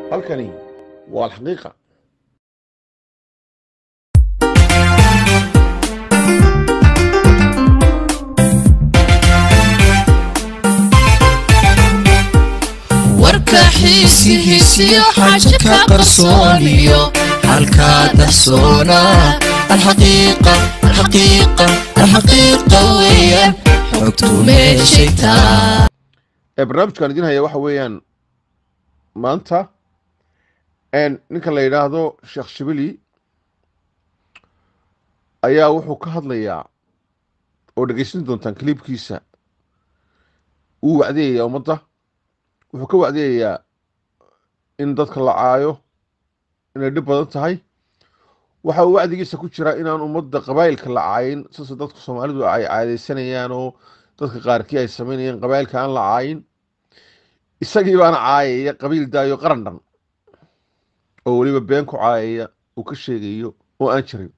halkani waa alxaqiiqa warka xiisihiisiyo xaaja ka qarsooniyo halkaa dahsoona alxaqiiqa alxaqiiqa alxaqiiqa weeyaan xogtu meeshay taa ee barnaamijkan idin haya waxa weeyaan maanta ninka la yidhaahdo sheekh shibili ayaa wuxuu ka hadlayaa oo dhegeysan doontaan kaliibkiisa wuu wacdiyayaa ummadda wuxuu ka wacdiyayaa in dadka la caayo inay dhib badan tahay waxa uu wacdigiisa ku jiraa inaan ummadda qabaa'ilka la caayin sase dadka soomaalidu ay caadaysanayaan oo dadka qaarkii ay samaynayaan qabaa'ilka aan la caayin isagii baana caayaya qabiil daayo qaran dhan oo weliba been ku caayaya uu ka sheegayo oo aan jirin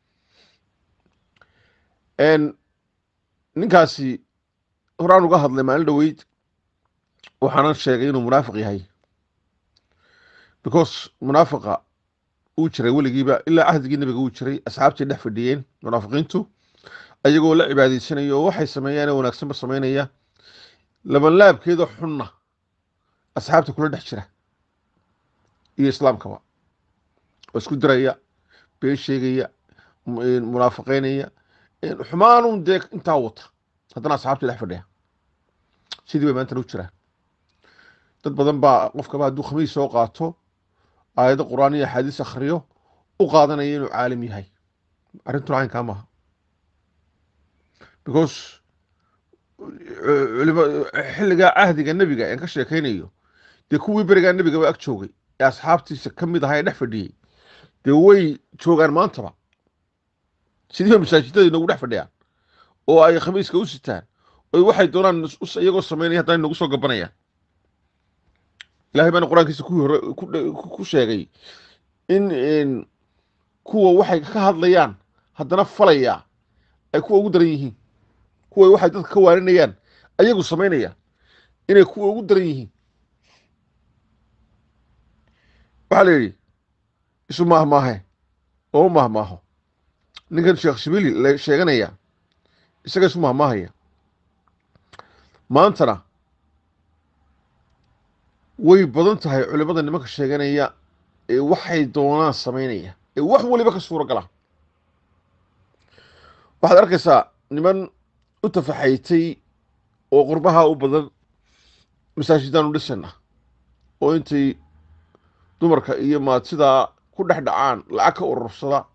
ninkaasi horaan uga hadlay maalin dhoweyd waxaanan sheegay inuu munaafiq yahay because munaafiqa uu jiray weligiiba ilaa cahdigii nebiga uu jiray asxaabtii dhex fadhiyeen munaafiqiintu ayagoo la cibaadeysanaya oo waxay sameeyaan ee wanaagsanba samaynaya labanlaabkeeda xunna asxaabta kula dhex jira iyo islaamkaba oo isku diraya been sheegaya munaafiqeynaya xumaanun dee intaa wata haddana asxaabtii dhex fadhiya sidii bay maantana u jiraan dad badan baa qofkaba hadduu khamiis soo qaato aayado qur'aan iyo axaadiis akhriyo u qaadanaya inuu caalim yahay arrintuna caynkaa maaha because xilligaa cahdiga nebiga aan ka sheekaynayo dee kuwii berigaa nebigaba ag joogay ee asxaabtiisa ka mid ahaa ee dhex fadhiyey dee way joogaan maantaba sidiiba masaajidada inagu dhex fadhiyaan oo ay khamiiska u sitaan oo waxay doonaan iyagoo samaynaya haddana inagu soo gabanayaan ilahay baana qur-aankiisa kuwii hore ku sheegay in kuwa waxay ka hadlayaan haddana falaya ay kuwa ugu daran yihiin kuwa waxay dadka ka waaninayaan ayagu samaynayaan inay kuwa ugu daran yihiin waxaa la yidhi isu maahmaahe oo maahmaaho ninkan sheekh shibili la sheeganaya isaga isu maahmaahaya maantana way badan tahay culimada nimanka sheeganaya ee waxay doonaan samaynaya ee wax waliba ka suuro gala waxaad arkaysaa niman u tafaxaytay oo qurbaha u badan masaajidaan u dhisana oo intay dumarka iyo maadsidaa ku dhex dhacaan lacag ka urursada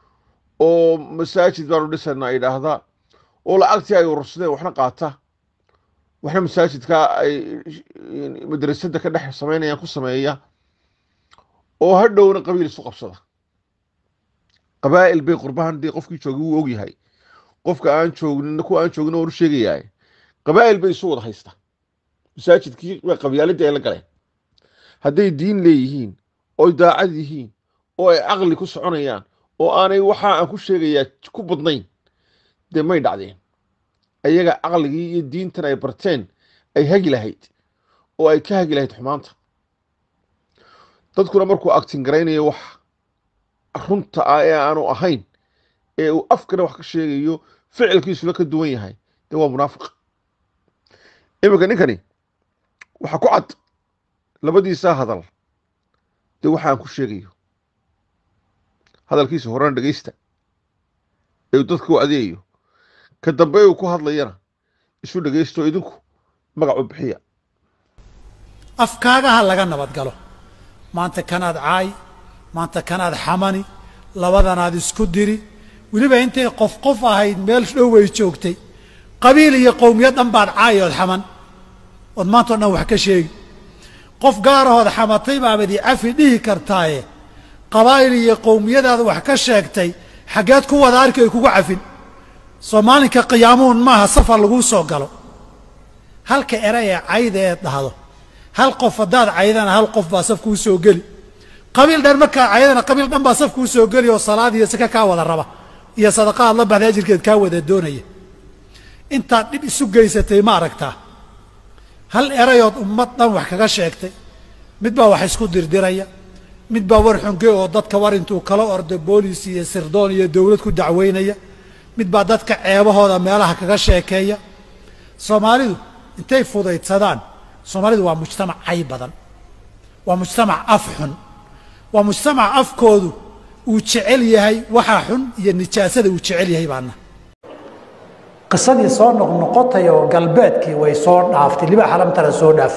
oo masaajid baanu dhisanaa yidhaahda oo lacagtii ay urursadeen waxna qaata waxna masaajidka ay madrasada ka dhex samaynayaan ku sameeya oo hadhowna qabiil isu qabsada qabaa'il bay qurbahan dee qofkii joogay wuu ogyahay qofka aan joognin kuwa aan joognin waan u sheegayaa qabaa'il bay isu wada haysta masaajidkii way qabyaaladii ay la galeen hadday diin leeyihiin oy daacad yihiin oo ay caqli ku soconayaan oo aanay waxa aan ku sheegayaa ku badnayn dee may dhacdeen ayaga caqligii iyo diintan ay barteen ay hagi lahayd oo ay ka hagi lahayd xumaanta dadkuna markuu agtingaraynayo wax runta ah ee aanu ahayn ee uu afkana wax ka sheegayo ficilkiisuna ka duwan yahay dee waa munaafiq iminka ninkani waxa ku cad labadiisaa hadal dee waxa aan ku sheegayo hadalkiisa horena dhegeysta ee uu dadka u adeegayo ka dambe uu ku hadlayana isu dhegeysto idinku magac u bixiya afkaagaha laga nabad galo maanta kanaad caay maanta kanaad xamani labadanaad isku diri weliba intay qof qof ahayd meel dhow way joogtay qabiil iyo qowmiyad dhan baad caay ood xaman ood maanta o dhan wax ka sheegi qof gaarahood xamatay baabad i cafi dhihi kartaaye qabaa'il iyo qowmiyadaada wax ka sheegtay xaggeed ku wada arki ay kugu cafin soo maalinka qiyaamuun maaha safar laguu soo galo halka erey ee cayda eed dhahdo hal qof haddaad caydana hal qof baa saf kuu soo geli qabiil dhan markaad caydana qabiil dhan baa saf kuu soo geli oo salaad iyo saka kaa wada raba iyo sadaqa aad la baxday ajirkeed kaa wada doonaya intaad dhib isu geysatay ma aragtaa hal erayood ummad dhan wax kaga sheegtay mid baa wax isku dirdiraya mid baa war xunge oo dadka war intuu kala ordo boolis iyo sirdoon iyo dowlad ku dacweynaya mid baa dadka ceebahooda meelaha kaga sheekeeya soomaalidu intay fudaydsadaan soomaalidu waa mujtamac cay badan waa mujtamac af xun waa mujtamac afkoodu uu jecel yahay waxaa xun iyo nijaasada uu jecel yahay baana qisadii soo noqnoqotay oo galbeedkii way soo dhaaftay libaax alamtara soo dhaaf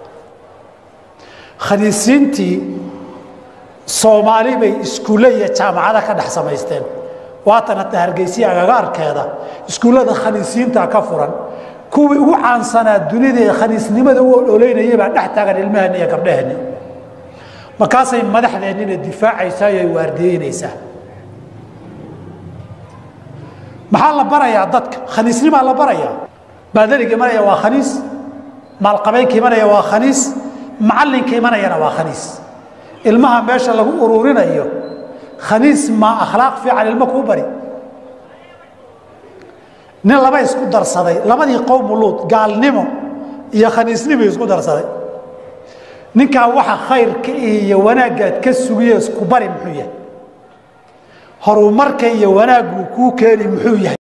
khaniisiintii soomaali bay iskuulle iyo jaamacada ka dhex samaysteen waatan hata hargeysiya agagaarkeeda iskuullada khaniisiinta ka furan kuwii ugu caansanaa dunida ee khaniisnimada u ololeynayay baa dhex taagan ilmaheenna iyo gabdhaheenna markaasay madaxdeennina difaacaysaa iyo ay waardiyeynaysaa maxaa la barayaa dadka khaniisnimaa la barayaa baadariga imanaya waa khaniis maalqabeynka imanaya waa khaniis macallinka imanayana waa khaniis ilmaha meesha lagu ururinayo khaniis maa akhlaaq fiican ilmo kuu bari nin laba isku darsaday labadii qowmu luud gaalnimo iyo khaniisnimo isku darsaday ninkaa waxa khayrka iyo wanaaggaad ka sugiye isku bari muxuu yahay horumarka iyo wanaaggu kuu keeni muxuu yahay